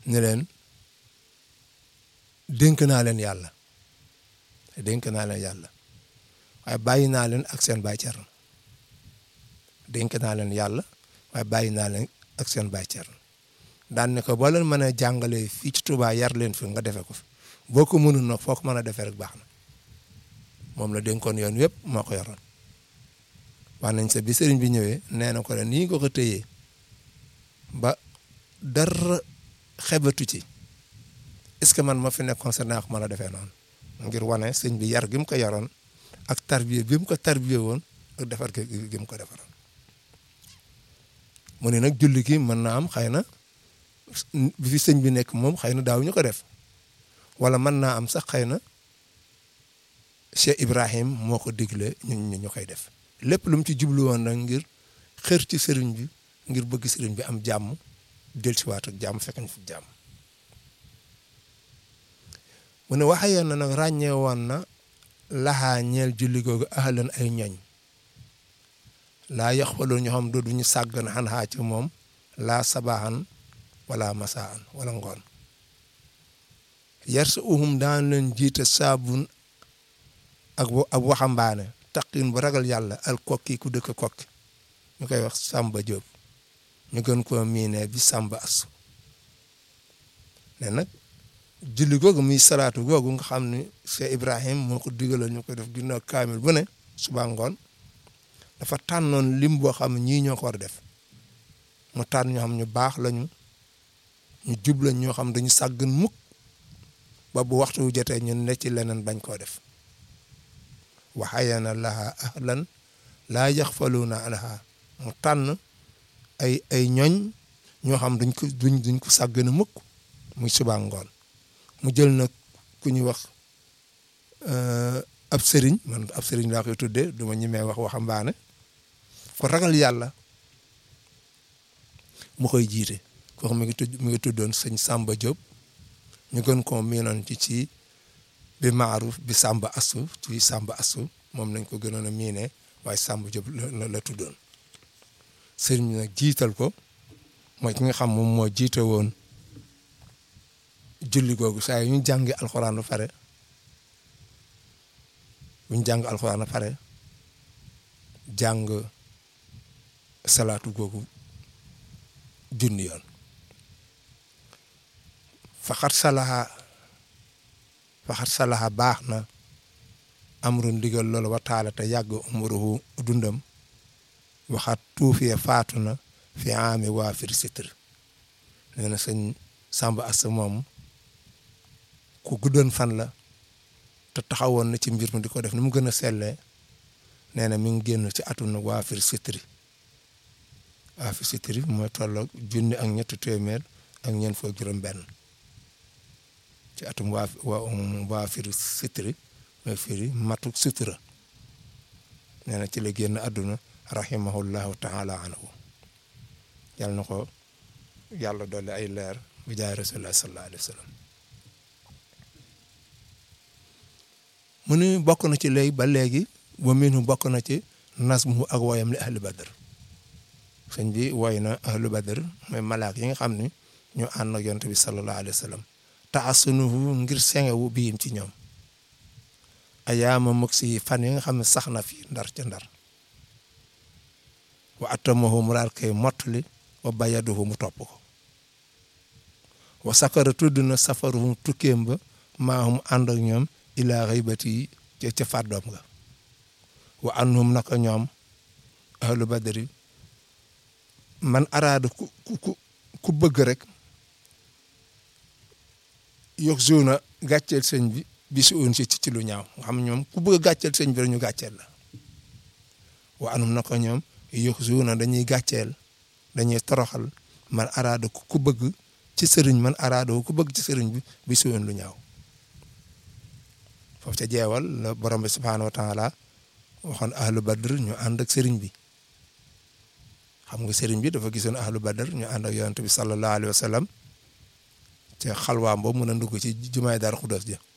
ne leen dénk naa leen yàlla dénk naa leen yàlla waaye bàyyi naa leen ak seen baay Cerno dénk naa leen yàlla waaye bàyyi naa leen ak seen baay Cerno daan ne ko boo leen mën a jàngalee fii ci Touba yar leen fi nga defee ko fi boo ko mënul nag foo ko mën a defee rek baax na moom la dénkoon yoon yëpp moo ko yoroon wax nañ sa bi sëriñ bi ñëwee nee na ko ne nii nga ko téyee ba dara xebatu ci est-ce que man ma fi nekkoon sa naa ko mën a defee noonu ngir wane sëñ bi yar gi mu ko yoroon ak tarbiye bi mu ko tarbiye woon ak defar gi mu ko defaroon mu ne nag julli gi mën na am xëy na bi fi sëñ bi nekk moom xëy na daaw ñu ko def wala mën naa am sax xëy na Cheikh Ibrahim moo ko digle ñun ñu ñu koy def lépp lu mu ci jublu woon nag ngir xër ci sëriñ bi ngir bëgg sëriñ bi am jàmm dellusiwaat ak jàmm fekk ñu fi jàmm mu ne waxee na nag ràññee woon na laxaa ñeel julli googu ahlan ay ñoñ laa yox faloo ñoo xam du duñu sàggan xan xaa ci moom laa sabaaxan wala masaan wala ngoon yar sa uhum daan leen jiite saabun ak ab waxambaane taqin bu ragal yàlla al kokki ku dëkk kokki ñu koy wax Samba Diop ñu gën koo miine bi Samba Asu ne nag julli googu muy salaatu googu nga xam ne Cheikh Ibrahim moo ko digaloon ñu koy def ginnaaw kaamil bu ne suba ngoon dafa tànnoon lim boo xam ne ñii ñoo ko war a def mu tànn ñoo xam ñu baax lañu ñu jub lañ ñoo xam dañu sàggan mukk ba bu waxtu wu jotee ñu ne ci leneen bañ koo def waxayana laha ahlan laa yaxfaluuna anha mu tànn ay ay ñoñ ñoo xam duñ ko duñ duñ ko sàggana mukk muy suba ngoon mu jël nag ku ñuy wax ab sëriñ man ab sëriñ laa koy tuddee du ma ñemee wax waxambaane ko ragal yàlla mu koy jiite koo xam mi ngi tudd mi ngi tuddoon sëñ Samba Diop ñu gën koo miinoon ci ci bi maaruf bi Samba Asu ci Samba Asu moom nañ ko gënoon a miine waaye Samba Diop la la tuddoon sëriñ bi nag jiital ko mooy ki nga xam moom moo jiite woon julli googu saa yu ñu jàngi alxuraan ba pare bu ñu jàng alxuraan ba pare jàng salaatu googu junni yoon faxat salaha faxat salaha baax na amru ndigal loolu wa taala te yàgg umuruhu dundam waxat tuufee faatu na fi aami waa fir sitr nee na sëñ Samba Assa moom ku guddoon fan la te taxawoon na ci mbir mi di ko def ni mu gën a sellee nee na mi ngi génn ci atum nag waa fir sitri waa fir sitri mooy tolloog junni ak ñetti téeméer ak ñeent fukk juróom benn ci atum waa waa fir sitri mooy firi matuk sutura nee na ci la génn àdduna rahimahullahu taala anhu yàlla na ko yàlla dolli ay leer bi jaay rasulullah sallallahu alayhi wa sallam mu ni bokk na ci léegi ba léegi wa minhu bokk na ci nasmu ak woyam li ahli badr sëñ bi woy na ahlu badr mooy malaak yi nga xam ni ñu ànd ak yonent bi sallallahu alayhi wa sallam taasunuhu ngir sengewu biim ci ñoom ayaama mug si fan yi nga xam ne sax na fi ndar ca ndar wa atamahu mu daal koy mottali wa bayaduhu mu topp ko wa sakara tudd na safaruhum tukkeem ba maahum ànd ak ñoom ilaa xaybati ca ca fàddoom nga wa anhum naka ñoom ahlu badri man araada ku ku ku bëgg rek yokk zona gàcceel sëñ bi bi si woon si ci lu ñaaw nga xam ñoom ku bëgg a gàcceel sëñ bi rek ñu gàcceel la wa anhum naka ñoom yokk zona dañuy gàcceel dañuy toroxal man araada ku bëgg ci sëriñ man araada ku bëgg ci sëriñ bi bi si woon lu ñaaw foofu ca jeewal la borom bi subhaanahu wa taala waxoon ahlu badr ñu ànd ak sëriñ bi xam nga sëriñ bi dafa gisoon ahlu badr ñu ànd ak yonent bi sallallahu alayhi wa sallam ca xalwaam boobu mën a dugg ci jumaay Daaru Xudoos ja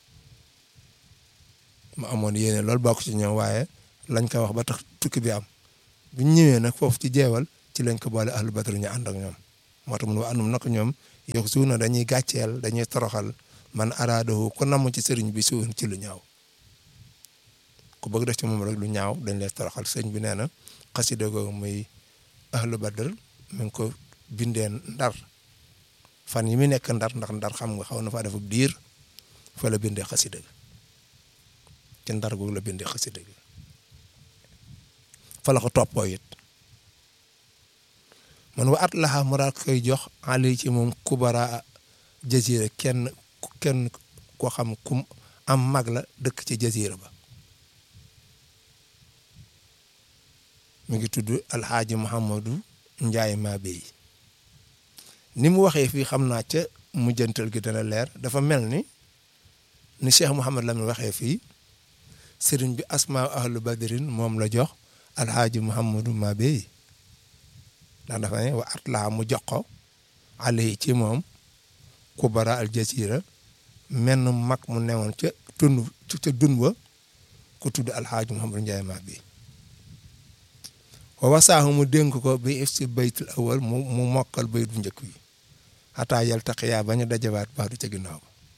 mu amoon yéene loolu bokk ci ñoom waaye lañ ko wax ba tax tukki bi am bu ñu ñëwee nag foofu ci jeewal ci lañ ko boole ahlu badr ñu ànd ak ñoom moo tax mun wa anum nag ñoom yox suuna dañuy gàcceel dañuy toroxal man araadahu ku namm ci sëriñ bi suun ci lu ñaaw ku bëgg def ci moom rek lu ñaaw dañ lay toroxal sëriñ bi nee na xasida googu muy ahlu badr mi ngi ko bindee ndar fan yi mu nekk ndar ndax ndar xam nga xaw na faa def diir fa la bindee xasida gi ci ndar googu la bindee xasida gi fa la ko toppoo it man wa at laxa mu daal koy jox ali ci moom kubara jazira kenn kenn koo xam kum am mag la dëkk ci jazira ba mi ngi tudd alxaaji Muhammadu Njaay maa béy ni mu waxee fii xam naa ca mujjantal gi dana leer dafa mel ni ni Cheikh Mouhamad Lamine waxee fii sëriñ bi asmaa ahlu badrin moom la jox alxaaji Muhammadu maa béy ndax dafa ne wa at laa mu jox ko ali ci moom kubara al jasira menn mag mu newoon ca tund ca dun wa ku tudd alxaaji Muhammadu Njaay maa béy wa wasaahu mu dénk ko bi if si baytul awal mu mu mokkal bayt bu njëkk bi xataa yal taqiyaa bañ a dajawaat baadu ca ginnaaw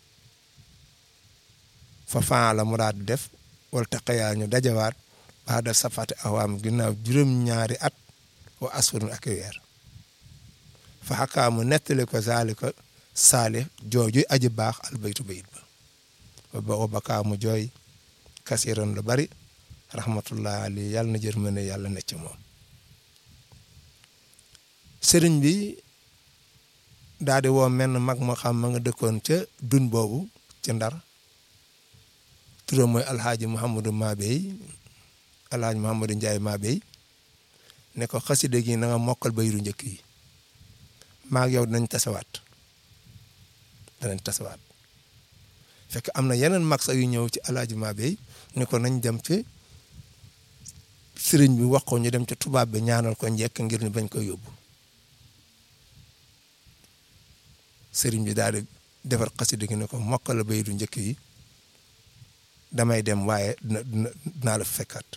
fa faa la mu daal di def wal taqiyaa ñu dajawaat baada safati awaam ginnaaw juróom-ñaari at wa asfurun ak weer fa xakaa mu nettali ko zaalika saali jooju aji baax al baytu bayit ba wa bakaa mu jooy kasiran lu bari rahmatullah ali yàlla na jërmane yàlla necc moom sëriñ bi daal di woo menn mag moo xam ma nga dëkkoon ca dun boobu ci ndar turam mooy alxaaji Mouhamadou Mabey alxaaji Mouhamadou Ndiaye Mabey ne ko xasida gi na nga mokkal bayru njëkk yi maag yow dinañ tasawaat danañ tasawaat fekk am na yeneen mag sax yu ñëw ci alxaaji Mabey ne ko nañ dem ci sëriñ bi wax ko ñu dem ca tubaab bi ñaanal ko njekk ngir ñu bañ ko yóbbu sëriñ bi daal di defar xasida gi ne ko mokkal la bayru njëkk yi damay dem waaye dina dinaa la fekkaat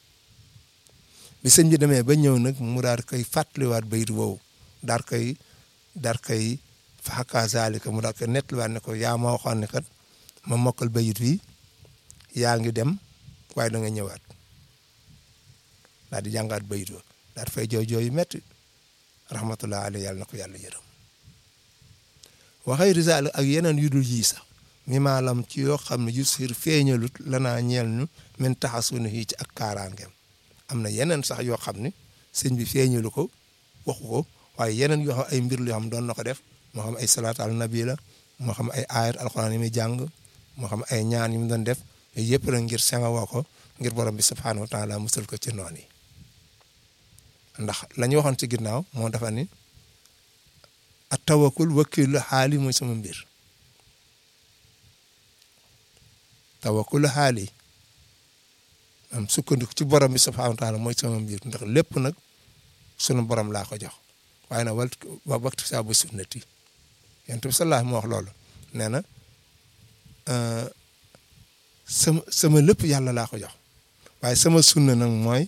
bi sëñ bi demee ba ñëw nag mu daal koy fàttaliwaat bayru woowu daal koy daal koy faxakaa zaalika mu daal koy nettaliwaat ne ko yaa ma waxoon ne kat ma mokkal bayit wi yaa ngi dem waaye da nga ñëwaat daal di jàngaat bayit wa daal di fay jooy jooy yu metti rahmatullah alayhi yàlla na ko yàlla yërëm waxay risaal ak yeneen yu dul yii sax mi maalam ci yoo xam ne yu sir feeñalut lanaa ñeel ñu min taxasunu yi ci ak kaaraangeem am na yeneen sax yoo xam ne sëñ bi feeñalu ko waxu ko waaye yeneen yoo xam ay mbir yoo xam doon na ko def moo xam ay salaat al nabi la moo xam ay ayat alxuraan yi muy jàng moo xam ay ñaan yi mu doon def yooyu yëpp la ngir senga woo ko ngir borom bi subhaanahu wa taala musal ko ci noon yi ndax la ñu waxoon ci ginnaaw moo dafa ni at tawakkul wakkilu xaali mooy sama mbir tawakkul xaali am sukkandiku ci borom bi subhaanahu wa taala mooy sama mbir ndax lépp nag sunu borom laa ko jox waaye nag wal wa waxtu saa bu sunnati yonent bi sallallahu moo wax loolu nee na sama sama lépp yàlla laa ko jox waaye sama sunna nag mooy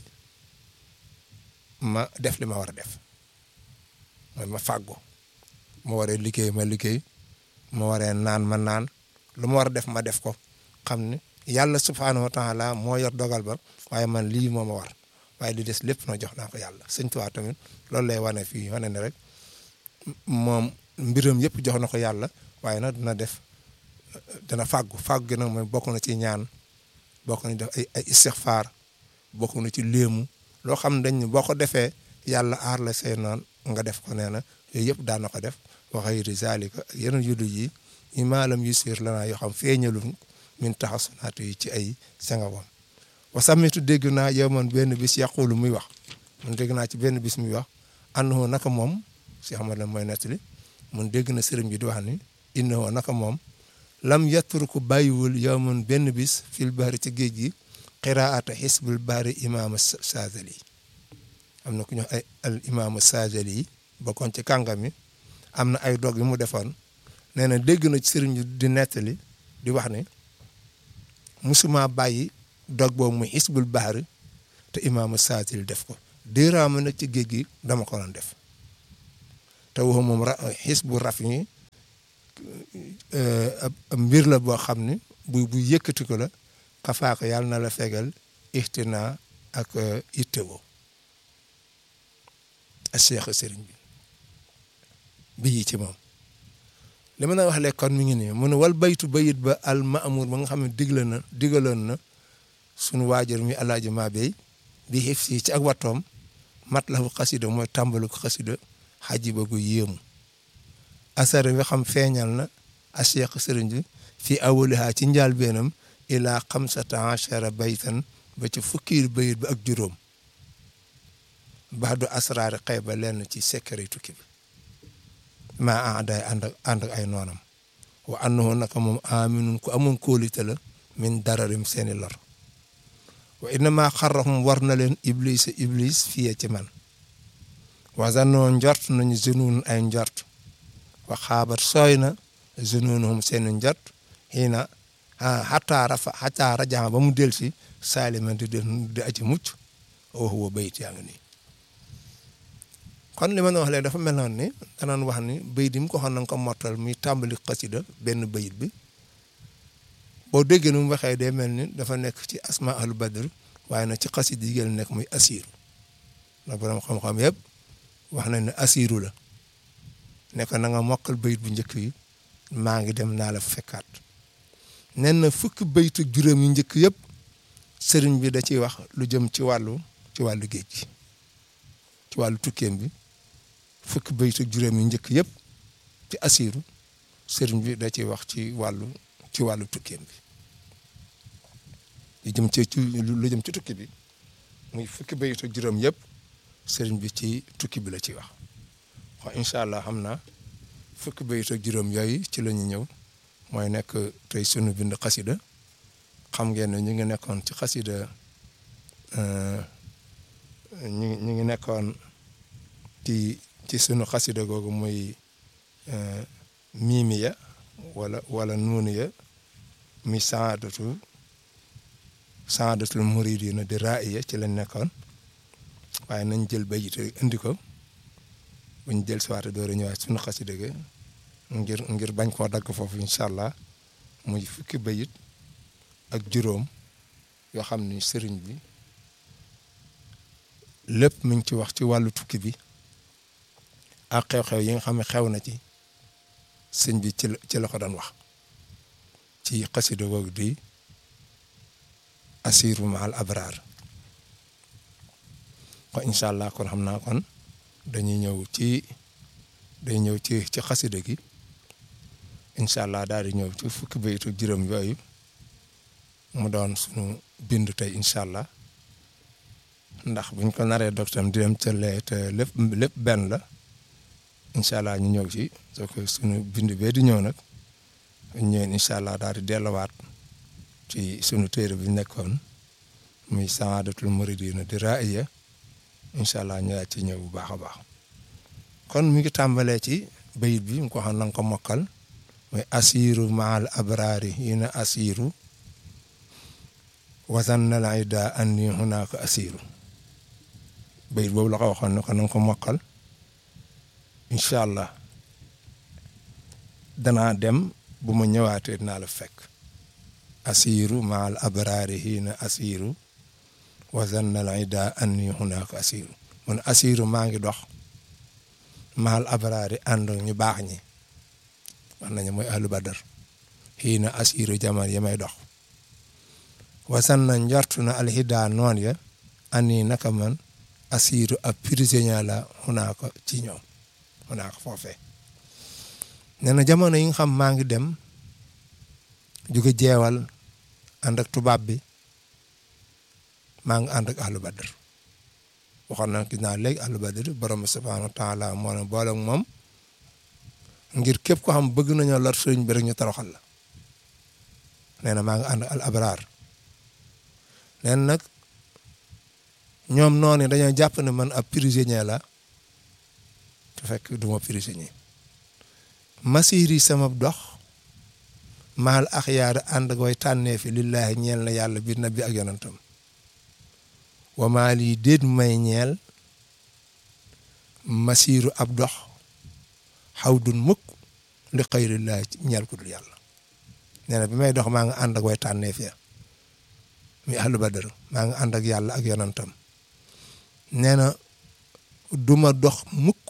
ma def li ma war a def mooy ma fàggu ma waree liggéey ma liggéey ma waree naan ma naan lu ma war a def ma def ko xam ne yàlla subhaanahu wa taala moo yor dogal ba waaye man lii moo ma war waaye li des lépp na jox naa ko yàlla sëñ Tuubaa tamit loolu lay wane fii wane ne rek moom mbiram yëpp jox na ko yàlla waaye nag dina def dana fàggu fàggu gi nag mooy bokk na ci ñaan bokk na def ay ay istixfaar bokk na ci léemu loo xam ne dañ ne boo ko defee yàlla aar la say noon nga def ko nee na yooyu yëpp daan na ko def wa xayri zalika yeneen yudu yi yi maalam yu siir lanaa yoo xam feeñalu min taxasunaatu yi ci ay sengawam wa samitu dégg naa yow man benn bis yàqulu muy wax man dégg naa ci benn bis muy wax annahu naka moom si xamat la mooy nettali mun dégg na sëriñ bi di wax ni innahu naka moom lam yatruku bàyyiwul yow man benn bis fil bahri ci géej gi qiraata xisbul bahri imaama Saazali am na ku ñu ay al imaama Saazali yi bokkoon ci kàngam yi am na ay dog yu mu defoon nee na dégg na ci sëriñ bi di nettali di wax ni musuma bàyyi dog boobu muy xisbul bahri te imaama Saazali def ko déeraama nag ci géej gi dama ko doon def te waxu moom ra xis bu raf yi ab mbir la boo xam ne bu bu yëkkati ko la xafaako yàlla na la fegal ixtina ak ittewoo a cheikh sëriñ bi bi yi ci moom li ma na wax le kon mi ngi nii mu ne wal baytu bayit ba al maamur ba nga xam ne digla na digaloon na sunu waajur mi alaaji maa bey bi xif si ci ak wattoom mat la fu xasida mooy tàmbalu ko xasida xaji ba gu yéemu asara bi xam feeñal na a cheikh sëriñ bi fii awaliha ci njaal beenam ilaa xamsata achara baytan ba ci fukkiir bayit ba ak juróom baadu asraari xëy ba lenn ci secret tukki bi maa ah day ànd ak ànd ak ay noonam wa annahu naka moom aminun ku amoon kóolite la min dararim seeni lor wa innama xarrahum war na leen iblis iblis fiye ci man wasanoo njort nañu zunuun ay njort wa xaabat sooy na zunuunuhum seeni njort xiina xataa rafa xataa rajaa ba mu del si saaliman di di aji mucc wax wa bayit yaa ngi nii kon li ma wax léegi dafa mel noonu ni danaan wax ni bayit yi mu ko xam na nga ko mottal muy tàmbali xasida benn bayit bi boo déggee nu mu waxee day mel ni dafa nekk ci asma ahlu badr waaye nag ci xasida yi gën nekk muy asiru nag borom xam-xam yëpp wax nañ ne asiru la nekk na nga mokkal bayit bu njëkk yi maa ngi dem naa la fekkaat nen na fukki baytu juróom yu njëkk yëpp sëriñ bi da ciy wax lu jëm ci wàllu ci wàllu géej gi ci wàllu tukkeem bi fukki baytu juróom yu njëkk yëpp ci asiru sëriñ bi da ciy wax ci wàllu ci wàllu tukkeem bi lu jëm ci lu jëm ci tukki bi muy fukki baytu juróom yëpp sëriñ bi ci tukki bi la ciy wax wax incha allah xam naa fukki baytu juróom yooyu ci la ñu ñëw mooy nekk tey sunu bind xasida xam ngeen ne ñu ngi nekkoon ci xasida ñu ñu ngi nekkoon ci ci sunu xasida googu muy miimiya wala wala nuuniya mi saadatu saadatul muridina di raaya ci lañ nekkoon waaye nañ jël bayit indi ko buñ jël si waate door a ñëwaat sunu xasida ga ngir ngir bañ koo dagg foofu incha allah muy fukki bayit ak juróom yoo xam ni sëriñ bi lépp mi ngi ci wax ci wàllu tukki bi ak xew-xew yi nga xam ne xew na ci sëñ bi ci la ci la ko doon wax ci xasida googu di asiru maal abraar kon incha allah kon xam naa kon dañuy ñëw ci day ñëw ci ci xasida gi incha allah daal di ñëw ci fukki bayitu juróom yooyu mu doon sunu bindu tey incha allah ndax buñ ko naree doctam di dem ca lee te lépp lépp benn la incha allah ñu ñëw ci soo ko sunu bind bee di ñëw nag ñëween incha allah daal di delluwaat ci sunu téere bi nekkoon muy saadatul muridina di raaya incha allah ñu ci ñëw bu baax a baax kon mi ngi tàmbalee ci bayit bi mu ko xam na nga ko mokkal mooy asiru maal abraari hina asiru wasan na la ida anni hunaka asiru bayit boobu la ko waxoon ne ko na nga ko mokkal incha allah danaa dem bu ma ñëwaatee dinaa la fekk asiru maal abraari hina asiru wasan na la ida anni hunaka asiru mun asiru maa ngi dox maal abraari ànd ñu baax ñi wax nañu mooy ahlu badar xii na asiru jaman yi may dox wasan na njortu na alxidaa noon ya ani naka man asiru ab prisonnier la xunaa ko ci ñoom xunaa ko foofee nee na jamono yi nga xam maa ngi dem jóge jeewal ànd ak tubaab bi maa ngi ànd ak ahlu badar waxoon na gis naa léegi ahlu badar borom subhanahu wa taala moo ne boole ak moom ngir képp ko xam bëgg nañoo lor sëriñ bi rek ñu toroxal la nee na maa ngi ànd al abraar nee na nag ñoom noonu dañoo jàpp ne man ab prisonnier la te fekk du ma prisonnier masiri sama dox maal axyaar ànd ak way tànnee fi lillaahi ñeel na yàlla bi nabi ak yonantam wa maa lii déet may ñeel masiiru ab dox xawdun mukk li xayrillahi ñeel ku dul yàlla nee na bi may dox maa ngi ànd ak way tànneef ya mi ahlu badar maa ngi ànd ak yàlla ak yonantam nee na duma dox mukk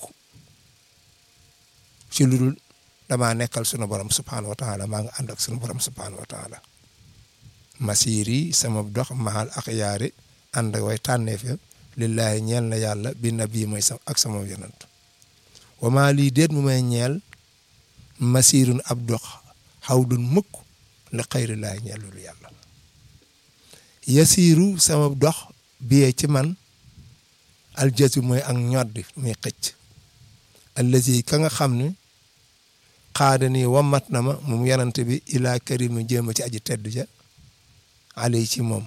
ci lu dul damaa nekkal sunu borom subhaanahu wa taala maa ngi ànd ak sunu borom subhaanahu wa taala masiri sama dox mahal ak yaari ànd ak way tànneef ya lillahi ñeel na yàlla bi nabi mooy sa ak sama yonant wama lii déet mu may ñeel masirun ab dox xawdun mukk li xayrillaahi ñeel lu yàlla yasiiru sama dox biyee ci man aljasu mooy ak ñoddi muy xëcc allazi ka nga xam ne xaada nii wamat na ma moom yanante bi ilaa karimu jéema ci aji tedd ja alay ci moom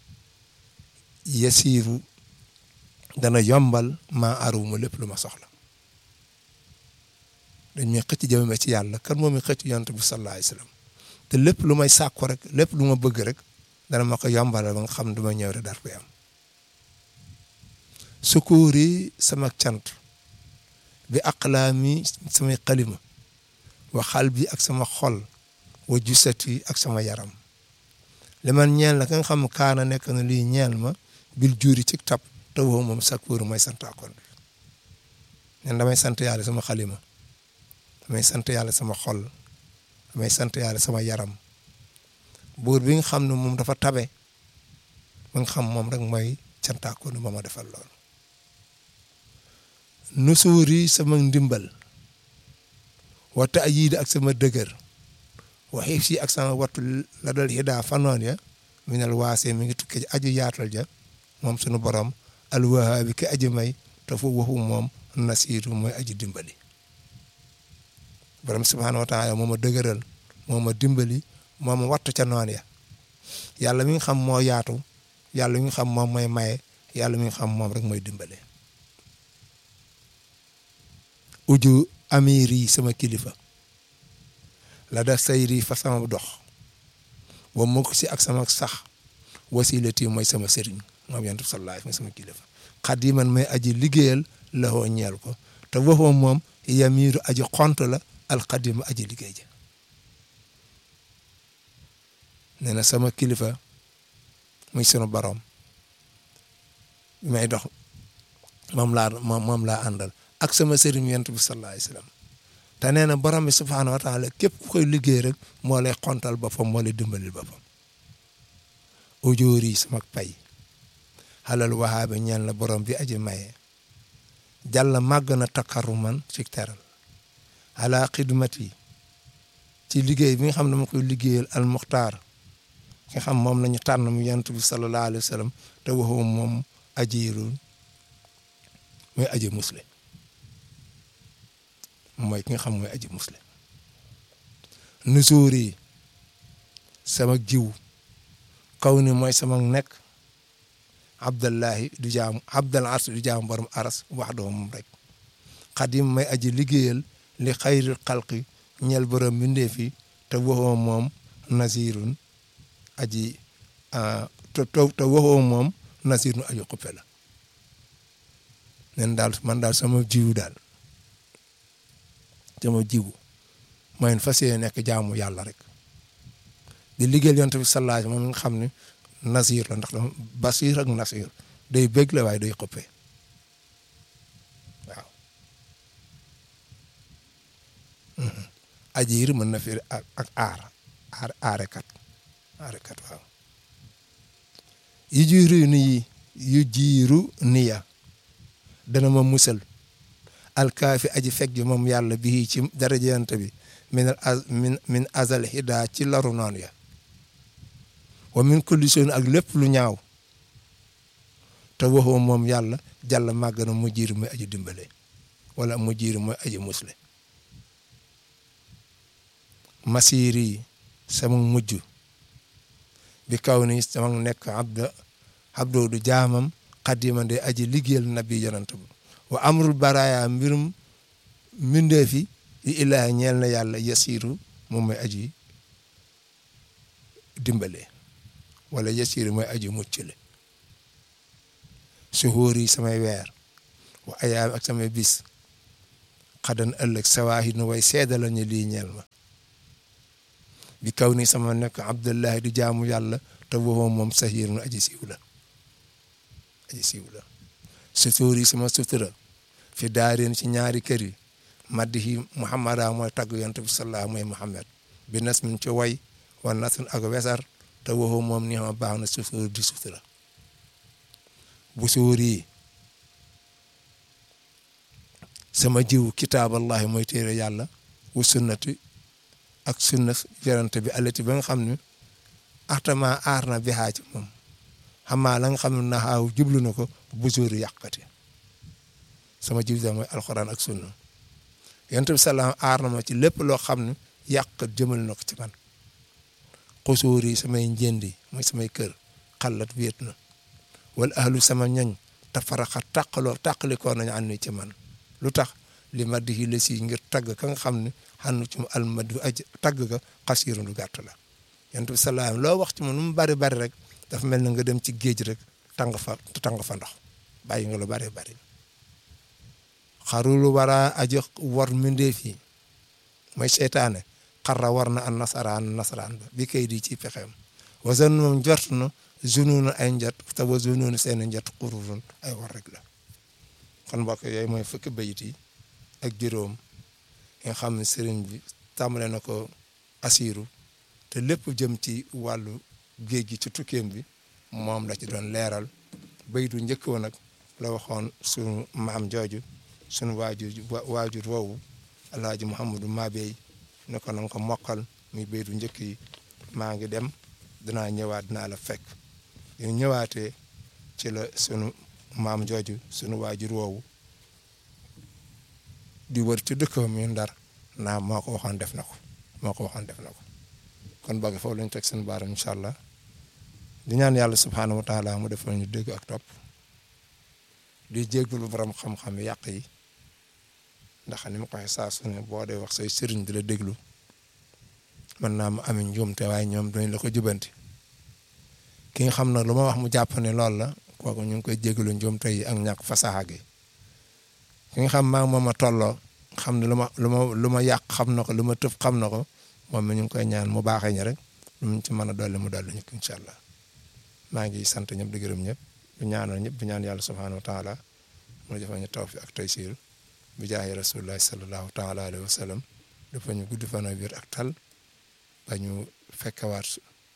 yasiiru dana yombal maa arumu lépp lu ma soxla dañ may xëcc jëmame ci yàlla kan moom mi xëcc yonent bi sallallahu alayhi wasallam te lépp lu may sàkku rek lépp lu ma bëgg rek dana ma ko yombalal ba nga xam du ma ñëw rek dar koy am sukkuur yi sama cant bi aqlaami samay xalima wa xal bi ak sama xol wa jusati ak sama yaram li man ñeel na ka nga xam kaana nekk na lii ñeel ma bil juuri ci tab te woo moom sakkuur mooy santaakoon bi nen damay sant yàlla sama xalima damay sant yàlla sama xol damay sant yàlla sama yaram buur bi nga xam ne moom dafa tabe ba nga xam moom rek mooy cantaakoon ba ma defal loolu nusuuri sama ndimbal wata ayiida ak sama dëgër wa xifsi ak sama wattu la dal xidaa fanoon ya minal waase mi ngi tukkee aju yaatal ja moom sunu borom alwahaabi ki aji may te fu waxu moom nasiiru mooy aji dimbali borom subhaanahu wa taala moo ma dëgëral moo ma dimbali moo ma wattu ca noon ya yàlla mi nga xam moo yaatu yàlla mi nga xam moom mooy maye yàlla mi nga xam moom rek mooy dimbale uju amir yi sama kilifa la da sayri fa sama dox wa mukk si ak sama sax wasilati mooy sama sëriñ moom yonent bi sallallahu alayhi wa sallam sama kilifa xadiman may aji liggéeyal laxoo ñeel ko te waxoo moom yamiiru aji xont la alxadima aji liggéey ja nee na sama kilifa muy sunu borom bi may dox moom laa moom laa àndal ak sama sëriñ yonent bi sallallahu alayhi wa sallam te nee na borom bi subhaanahu wa taala képp ku koy liggéey rek moo lay xontal boppam moo lay dimbalil boppam ujóor yi sama pay xalal waxaabe ñeel na borom bi aji maye jàlla màgg na takkaru man ci teral ala xidmati ci liggéey bi nga xam ne ma koy liggéeyal al muxtaar nga xam moom lañu tànn mu yonent bi sallallahu alayhi wa sallam te waxoo moom ajiirun mooy aji musle mooy ki nga xam mooy aji musle nusuur yi sama jiw kaw ni mooy sama nekk abdallahi du jaamu abdal ars du jaamu borom aras wax doo moom rek xadim may aji liggéeyal li xayril xalqi ñeel borom mbindeef yi te waxoo moom nasirun aji te te waxoo moom nasirun aji xuppe la nen daal man daal sama jiwu daal sama jiwu mooy fas yéene nekk jaamu yàlla rek di liggéeyal yonent bi sallallahu alayhi moom nga xam ne nasir la ndax dama basir ak nasir day bëgg la waaye day xuppe waaw ajiir mën na fi ak ak aar aar aarekat aarekat waaw yu jiiru ni yu jiiru niya dana ma musal alkaafi aji fekk ji moom yàlla bii ci darajante bi min min min azal hida ci laru noon ya wa min kulli shay'in ak lépp lu ñaaw te waxoo moom yàlla jàll màgg na mu jiir mooy aji dimbale wala mu jiir mooy aji musle masiir yi sama mujj bi kaw ni sama nekk abda abdoo du jaamam xadima de aji liggéeyal nabi yonent bi wa amrul baraya mbirum mbindeefi yi ilaahi ñeel na yàlla yasiru moom mooy aji dimbale wala yasiru mooy aji muccale suhóor yi samay weer wa ayaam ak samay bis xadan ëllëg sawaahi nu way seeda lañu lii ñeel ma bi kaw ni sama nekk abdullahi di jaamu yàlla te woo moom sahiir nu aji siiw la aji siiw la sutuur yi sama sutura fi daareen ci ñaari kër yi maddihi muhammada mooy tagg yonent bi sallallahu mooy muhammad bi nas min ci way wa nasun ak wesar te woo moom ni ma baax na sutuur di sutura bu suur yi sama jiw kitaaballahi mooy téere yàlla wu sunnati ak sunna yonent bi alati ba nga xam ne axtama aar na bihaa ci moom xamaa la nga xam ne naxaaw jublu na ko bu suur yàqati sama jiw da mooy alxuraan ak sunna yonent bi salaam aar na ma ci lépp loo xam ne yàq jëmal na ko ci man xusuur yi samay njëndi mooy samay kër xalat wéet na wala ahlu sama ñoñ te faraxa tàqaloo tàqalikoo nañu ànd ci man lu tax li maddi yi la si ngir tagg ka nga xam ne xannu ci mu almadi aj tagg ka xasiiru lu gàtt la yonent bi salaam loo wax ci moom nu mu bari bari rek dafa mel na nga dem ci géej rek tàng fa tàng fa ndox bàyyi nga lu bari bari xarulu wara aji war mbindeef yi mooy seytaane xarra war na an nasaraan nasaraan ba bi kay di ci pexeem wasan moom jort na zunuunu ay njot te wa zunuunu seen njot xururun ay war rek la kon mbokk yooyu mooy fukki bayit yi ak juróom nga xam ne sëriñ bi tàmbale na ko asiiru te lépp jëm ci wàllu géej gi ci tukkeem bi moom la ci doon leeral bayitu njëkk woon nag la waxoon sunu maam jooju sunu waajur waajur woowu alhaaji Mouhamadou Mabey ne ko na nga ko mokkal muy bayitu njëkk yi maa ngi dem dinaa ñëwaat dinaa la fekk yu ñëwaatee ci la sunu maam jooju sunu waajur woowu di wër ci dëkkam mi ndar naa moo ko waxoon def na ko moo ko waxoon def na ko kon bëgg foofu lañu teg seen baaram incha allah di ñaan yàlla subhaanahu wa taala mu defal ñu dégg ak topp di jéggulu borom xam-xam yàq yi ndax ni ma ko waxee saa su ne boo dee wax say sëriñ di la déglu mën naa mu amee njuumte waaye ñoom dañ la ko jubanti ki nga xam nag lu ma wax mu jàpp ne loolu la kooku ñu ngi koy jégalu njuumte yi ak ñàkk fasaxa gi ki nga xam maa moom a tolloo xam ne lu ma lu ma lu ma yàq xam na ko lu ma tëf xam na ko moom mi ñu ngi koy ñaan mu baaxee ñu rek lu mu ci mën a dolli mu dolli ñu ko incha allah maa ngi sant ñëpp di gërëm ñëpp di ñaanal ñëpp di ñaan yàlla subhaanahu wa taala mu defal ñu tawfiq ak taysiir bi jaahi rasulillahi sallallahu taala alayhi wa sallam dafa ñu guddi fan ak wér ak tal ba ñu fekkewaat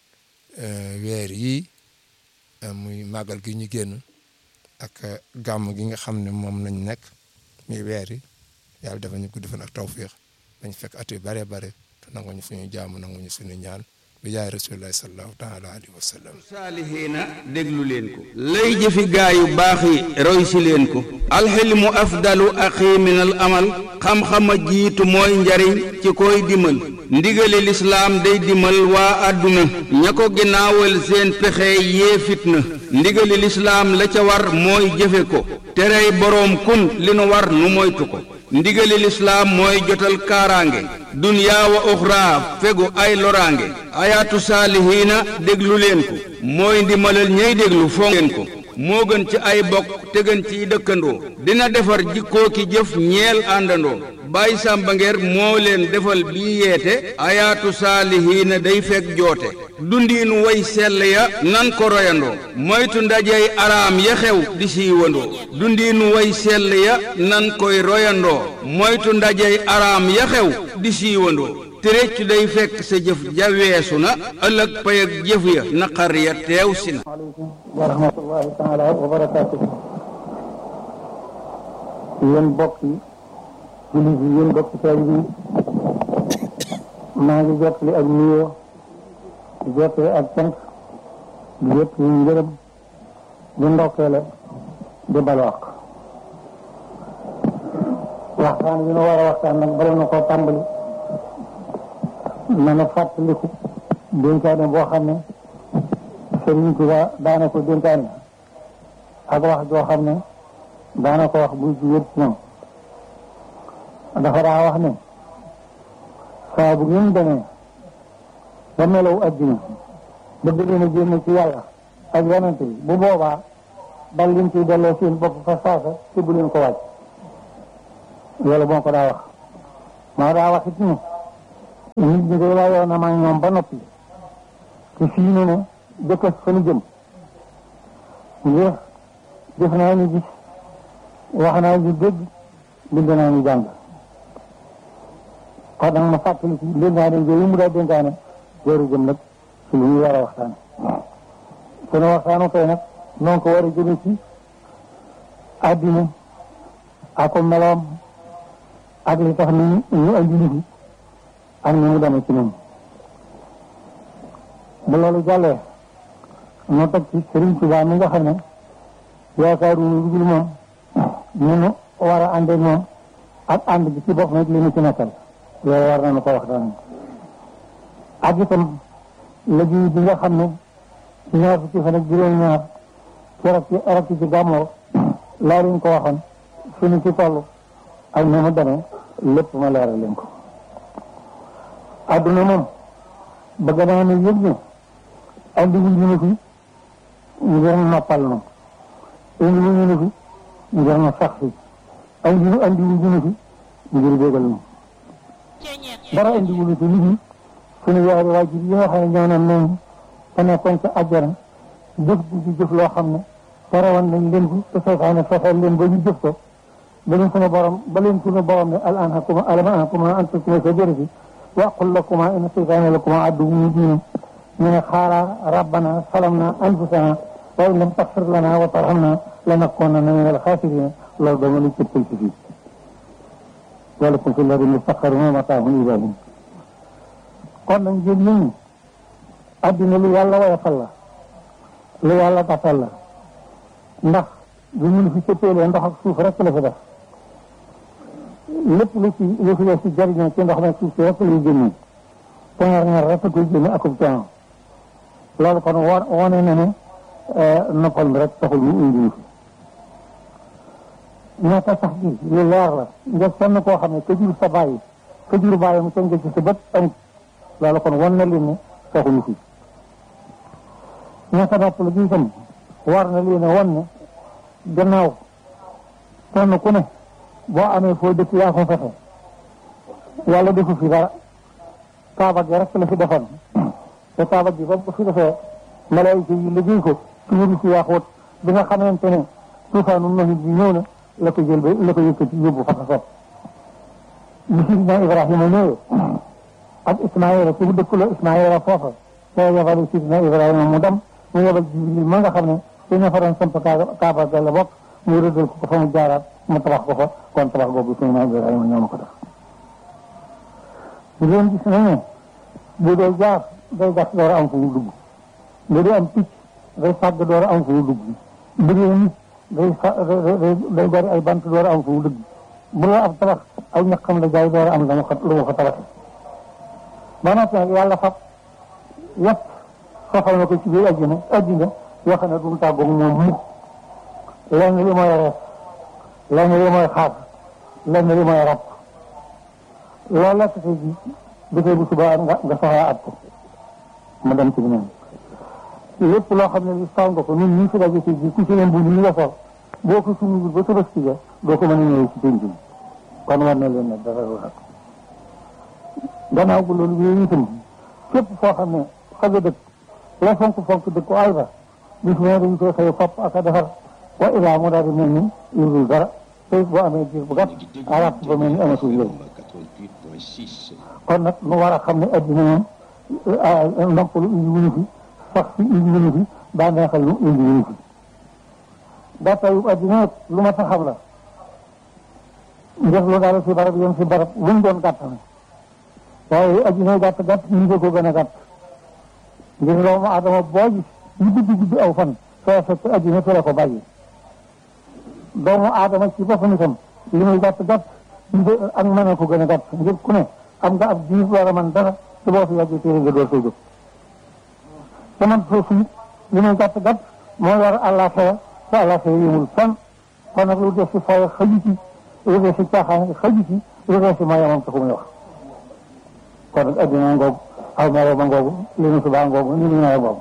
weer yii muy màggal gi ñu génn ak gàmm gi nga xam ne moom lañ nekk muy weer yi yàlla dafa ñu guddi fan ak tawfiq dañ fekk at yu bare bare te nanguñu suñu jaamu nanguñu suñu ñaan bi jaay rasulillahi sallallahu taala alayhi wa sallam saalihiina déglu leen ko lay jëfi gaa yu baax yi roy si leen ko alxilmu afdalu axi min al amal xam-xama jiitu mooy njariñ ci koy dimal ndigali lislaam day dimal waa àdduna ña ko ginnaawal seen pexe yee fitna ndigali lislaam la ca war mooy jëfe ko terey boroom kun li nu war nu moytu ko ndigali lislaam mooy jotal kaaraange dunyaa wa uxraa fegu ay loraange ayaatu saalihiina déglu leen ko mooy ndimalal ñey déglu foo leen ko moo gën ci ay bokk te gën ciy dëkkandoo dina defar jikkoo ki jëf ñeel àndandoo Baay Sàmba Ngeer moo leen defal bii yeete ayaatu saalihiina day fekk joote dundiinu way sell ya nan ko royandoo moytu ndajey araam ya xew di siiwandoo dundiinu way sell ya nan koy royandoo moytu ndajey araam ya xew di siiwandoo te réccu day fekk sa jëf ja weesu na ëllëg pay ak jëf ya naqar ya teew si na aleykum wa rahmatullahi taala wa barakaatuhu yéen bokk yi jullit yi yéen bokk taalibe yi maa ngi jottali ak nuyoo di jottali ak cant di jottali ngërëm di ndokkeele di balwaq waxtaan yi nu war a waxtaan nag bala na koo tàmbali na na fàttaliku dénkaane boo xam ne Sëriñ Tuubaa daana ko dénkaane ak wax joo xam ne daana ko wax buy ci wér ci ñoom dafa daa wax ne saa bu ngeen demee ba melaw adduna bëgg leen a génn ci yàlla ak yonante bi bu boobaa dal leen ciy delloo seen bopp fa saasa te bu leen ko wàcc loolu moo ko daa wax maa daa wax it ni nit ñi day layoon na maa ñoom ba noppi te fii ne ne jëkkës fa nu jëm ngir def naa ñu gis wax naa ñu dégg bind naa ñu jàng kon nag ma fàttali ci dénkaane yooyu mu daa dénkaane jooru jëm nag ci lu ñu war a waxtaan sunu waxtaanu tey nag noonu ko war a jëme ci àddina ak meloom ak li tax ni ñu andi nit yi ak ni mu demee ci ñun bu loolu jàllee ñu teg ci Sëriñ Tuubaa mi nga xam ne yaakaaru lu dul moom ñu nu war a àndee moom ak ànd bi ci bopp nag li ñu ci nekkal loolu war nañu ko waxtaan ak itam liggéey bi nga xam ne ci ñaar fukki fan ak juróom-ñaar ci rak ci rak ci gàmmoo laa leen ko waxoon suñu ci toll ak ni mu demee lépp ma leeral leen ko adduna moom bëgg naa ne yëg ne andi wu ñu ne fi ngir noppal nu indi wu ñu ne fi ngir na sax fi andi wu andi wu ñu ne fi ngir bégal nu dara andi wu ñu fi liggéey suñu yaari waajur yi nga xam ne ñoo naan noonu te nekkoon ca àjjana jëf ji ci jëf loo xam ne terewoon nañ leen ko te seytaane fexeel leen ba ñu jëf ko ba leen suñu borom ba leen suñu borom ne al anhakuma alam anhakuma an takuma shajarati wa aqul lakuma inna seytaane lakuma aduwwun mubin ñu ne xaala rabbana salamna anfusana wa in lam taxfir lana wa tarhamna lanakunanna min al xaasirina loolu dama lu cëppal ci fii walakum fi lardi mustaqarrun wa mataahun ilaahin kon nag ngeen ñëw addina lu yàlla woyofal la lu yàlla tàttal la ndax bu ñu fi cëppeelee ndox ak suuf rek la fi def lépp lu ci lu fi def ci jariñoo ci ndox nag suuf si rek lay génne te ñaar ñaar rek koy génne akub coono loolu kon wo wone na ne noppal mi rek taxul mu indi ñu fi ñaata sax gi lu leer la nga sonn koo xam ne ka jur sa bàyyi ka jur bàyyi mu tënk ci sa bët amut loolu kon wan na leen ne taxuñu fi ñaata nopp la gi itam war na leen a wan ne gannaaw kenn ku ne boo amee foo dëkk yaa ko fexe yàlla defu fi dara kaaba gi rek la fi defoon te kaaba gi ba fi defee malaayika yi liggéey ko ci wuru si yaaxoot bi nga xamante ne tuufaanu noxit bi ñëw na la ko jël ba la ko yëkkati yóbbu fa ko sopp bi sidina Ibrahima ñëwee ak Ismaïla ci mu dëkkuloo Ismaïla foofa te yebal sidina Ibrahima mu dem mu yebal Jibril ma nga xam ne te ña fa doon samp kaaba ga la bokk mu rëddal ko ko fa mu jaaraat mu tabax ko fa kon tabax boobu sidina Ibrahima ñoo ma ko def ngeen gis nañ ne bu dee jaar day gas door a am fu mu dugg bu dee am picc day fàgg door a am fu mu dugg bu dee nit day fa day gari ay bant door a am fu mu dugg bu dee ab tabax aw ñaqam la jaay door a am la mu lu mu ko tabaxee ba noppi nag yàlla fab yëpp soxal na ko ci biir àjjana àjjana yoo xam ne du mu tàggoog moom mukk lenn li mooy rees lenn li mooy xaar lenn li mooy rab loolu la tase ji dafay bu subaa nga nga soxlaa at ko mu dem ci beneen lépp loo xam ne li saw nga ko ñun ñii fi daje ci ji ku ci leen bu ñu nga sol boo ko suñu ba sa ci ga doo ko mën a ñëwee ci penc mi kon war na leen ne dara wax gannaaw bu loolu yooyu itam képp foo xam ne fa nga dëkk la fonk fonk dëkk ko ay ba bis mu ne dañ koy xëy fopp ak a defar wa ilaa mu daal di mel ni yurul dara te boo amee diir bu gàtt arab ba mel ni amatul léegi kon nag nu war a xam ne addina moom ndoppalu indi wuñu fi sax fi indi wuñu fi daa neexal lu indi wuñu fi gàttayu addina lu ma sa xam la njëf lu daal si barab yem si barab lu mu doon gàtt na waaye addina gàtt gàtt ñu ngi ko gën a gàtt ngir doomu adama boo gis ñu guddi guddi aw fan soo fekk addina fi la ko bàyyi doomu adama ci boppam itam li muy gàtt gàtt ak mën a ko gën a gàtt ngir ku ne am nga ab diir war a mën dara te boo fi yàggee téere nga door koy jóg te man foofu it li muy gàtt gàtt moo war àllaaxira te àllaaxira yëmul fan kon nag lu def si fay xëju ci lu def si caaxaan xëju ci lu def si mayamam taxu muy wax kon nag addina ngoogu aw melo ba ngoogu li nu subaa ngoogu ni nu nawet ngoogu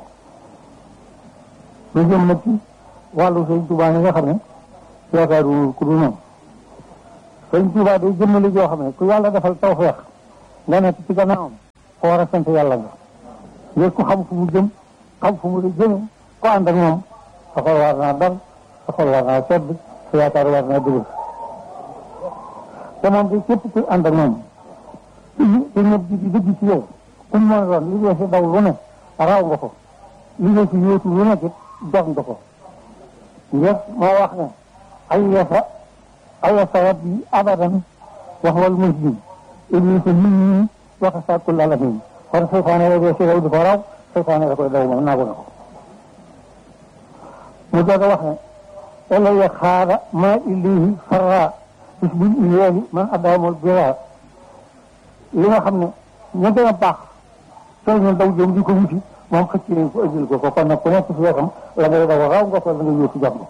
lu jëm nag ci wàllu sëñ Tuubaa yi nga xam ne yaakaaru ku dul moom sëñ Tuubaa day jëmmali joo xam ne ku yàlla defal tawfeex nga nekk ci gannaawam ko war a sant yàlla nga ngir ku xam fu mu jëm xam fu mu di jëme ko ànd ak moom sa xol war naa dal sa xol war naa sedd sa yaakaar war naa dugg te moom de képp ku ànd ak moom te ñëpp di dëgg ci yow ku mu mën a doon li nga si daw lu ne raw nga ko li nga si yóotu lu nekk it jox nga ko ngir moo wax ne ay yasa ay yasa rabbi abadan wax wal muslim iblis nit ñi wax sàkkul alamin kon seytaane la dee si daw di ko raw seytaane la koy daw moom naagu na ko mu doog a wax ne elaya xaara ma illihi farra bis bil iyeeli man addaamul bira li nga xam ne ña gën a baax soo ñu daw jëm di ko wuti moom xëcc nañ ko ëjjil ko ko kon nag ku nekk ci wetam la ngay daw raw nga ko la nga yóotu jàmm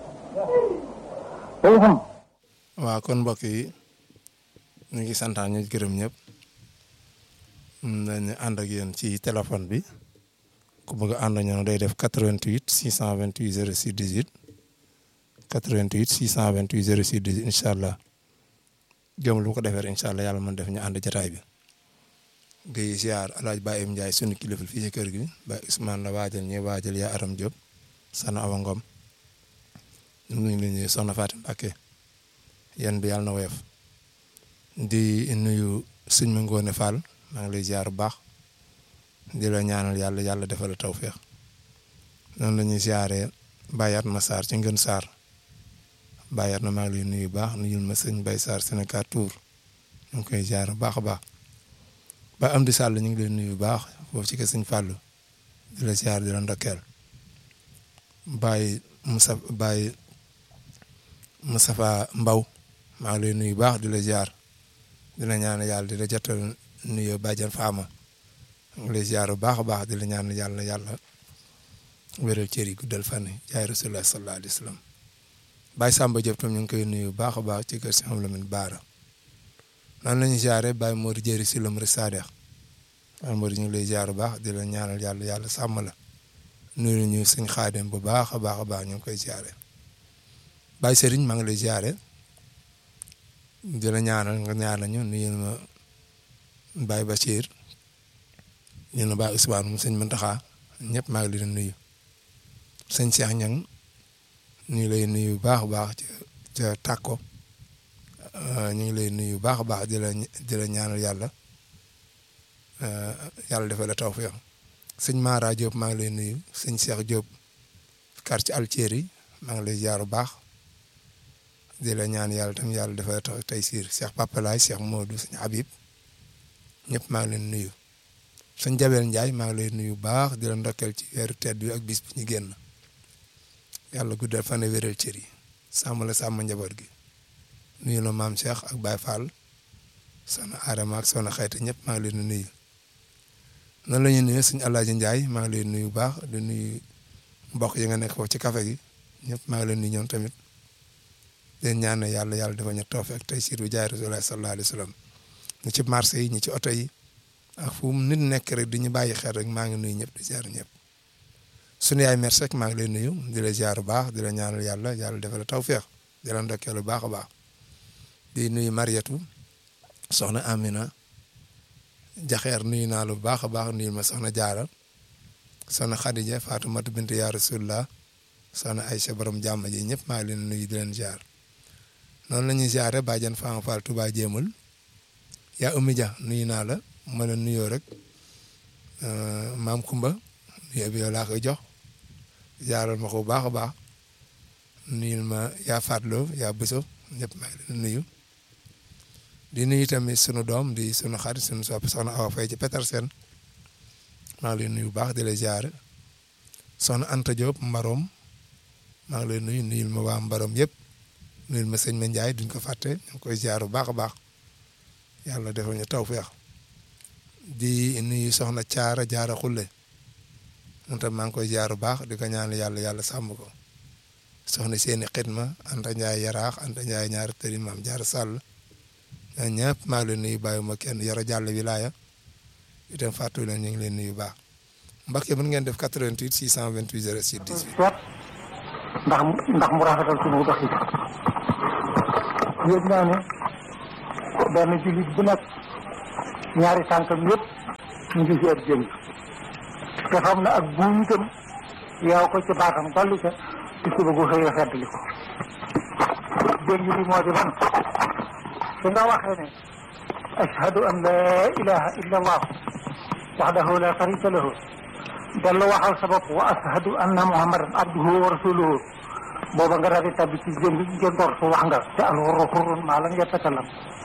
te itam waaw kon mbokk yi ñu ngi santaan ñu gërëm ñëpp nañu ànd ak yéen ci téléphone bi ku bëgg a ànd ñoo day def 88 628 06 18 88 628 06 18 incha allah jëm lu ko defee incha allah yàlla mën def ñu ànd jataay bi ngay ziar alaaj Baye Em Ndiaye sunu kilifa fii ci kër gi Baye Ousmane la waajal ñi waajal yaa Aram Diop sana Awa Ngom ñu ngi leen di soxna Fatim Mbacké yéen bi yàlla na woyof di nuyu sëñ ma Ngoone Fall maa ngi lay ziar bu baax di la ñaanal yàlla yàlla defal la tawféex noonu la ñuy ziaree Bayat ma Sarr ci Ngën Sarr Bayat na maa ngi lay nuyu bu baax nuyul ma sëñ Bay Sarr Sénégal Tour ñu ngi koy ziar bu baax a baax ba am di sàll ñu ngi lay nuyu bu baax foofu ci kër sëñ Fallou di la ziar di la ndokkeel Baye Moussa Baye Moustapha Mbaw maa ngi lay nuyu bu baax di la ziar di la ñaan yàlla di la jotal nuyu bàjjan Faama ngi lay ziar bu baax a baax di la ñaan yàlla yàlla wéral cër yi guddal fan yi jaay rasulullah sallallahu alayhi wa sallam Baye Samba Diop tam ñu ngi koy nuyu bu baax a baax ci kër si xam Lamine Baara noonu la ñuy ziare Baye Modou Jëri si lam rek Sadex Baye Modou ñu ngi lay ziar bu baax di la ñaanal yàlla yàlla sàmm la nuyu ñu sëñ Xaadim bu baax a baax a baax ñu ngi koy ziare Baye Serigne maa ngi lay ziare di la ñaanal nga ñaanal ñu nuyu ma Baye Bachir ñu ne Baye Ousmane mu sëñ Muntaxa ñëpp maa ngi leen nuyu sëñ Cheikh Ñang ñu ngi lay nuyu bu baax a baax ca ca tàkko ñu ngi lay nuyu bu baax a baax di la di la ñaanal yàlla yàlla defal la tawfeex sëñ Mara Diop maa ngi lay nuyu sëñ Cheikh Diop quartier Altieri maa ngi lay jaar bu baax di la ñaan yàlla tam yàlla defal la taw tey siir Cheikh Papalaay Cheikh Modou sëñ Habib ñëpp maa ngi leen nuyu sëñ Jabel Ndiaye maa ngi lay nuyu bu baax di la ndokkeel ci weeru tedd bi ak bis bi ñu génn yàlla guddal fan wéral cër yi sàmm la sàmm njaboot gi nuyu na maam Cheikh ak Baye Fall soxna Adama ak soxna Xayta ñëpp maa ngi leen di nuyu noonu la ñuy nuyu sëñ Alaaji Ndiaye maa ngi leen nuyu bu baax di nuyu mbokk yi nga nekk foofu ci café gi ñëpp maa ngi leen nuyu ñoom tamit leen ñaan yàlla yàlla dafa ñu toofe ak tey siir bi jaay Rasulullah sallallahu alayhi wa sallam ñi ci marché yi ñi ci oto yi ak fu mu nit nekk rek di ñu bàyyi xel rek maa ngi nuyu ñëpp di ziar ñëpp sunu yaay merci rek maa ngi lay nuyu di la ziar bu baax di la ñaanal yàlla yàlla defal la tawféex di la ndokkeel bu baax a baax di nuyu Mariatu soxna Amina jaxeer nuyu naa lu baax a baax nuyu ma soxna Jaara soxna Khadija Faatumata bint yaa Rasulullah soxna Aysa borom jàmm ji ñëpp maa ngi leen nuyu di leen ziar noonu la ñuy ziare bàjjan Fama Fall Touba jéemul yaa Oumy Dia nuyu naa la ma la nuyoo rek maam Kumba nuyoo bi yow laa koy jox ziaral ma ko bu baax a baax nuyul ma yaa Fatloo yaa Bëso ñëpp maa ngi leen nuyu. di nuyu tamit sunu doom di sunu xarit sunu soppi soxna Awa Faye ci Petersen maa ngi lay nuyu bu baax di la ziare soxna Anta Diop Mbarom maa ngi lay nuyu nuyul ma waa Mbarom yëpp nuyul ma sëñ Ma Ndiaye duñ ko fàtte ñu ngi koy ziare bu baax a baax yàlla defal ñu tawfeex di nuyu soxna Caara Jaara Xulle moom tam maa ngi koy ziare bu baax di ko ñaan yàlla yàlla sàmm ko soxna seeni xidma Anta Ndiaye yaraax Anta Ndiaye ñaari tëri maam Jaara Sàll ñooñu ñëpp maa ngi leen nuyu bàyyi ma kenn yoro jàll wilaaya itam fàttu leen ñu ngi leen nuyu baax Mbacke mën ngeen def 88 628 06 18. seet ndax mu ndax mu rafetal suñu dox yi yëg naa ne benn jullit bu nekk ñaari tànkam yëpp ñu ngi ci ab jëm te xam na ak buum itam yow ko ci baatam dolli ca ci suba gu xëyee feddli ko jëm bi moo di man su nga waxee ne ashhadu an la ilaha illa allah waxdahu la sharika lahu dellu waxal sa bopp wa ashhadu anna muhammadan abduhu wa rasuluhu booba nga daal di tabbi ci jëm bi ngeen door su wax nga te alxurru xurrun maa lam yatakalam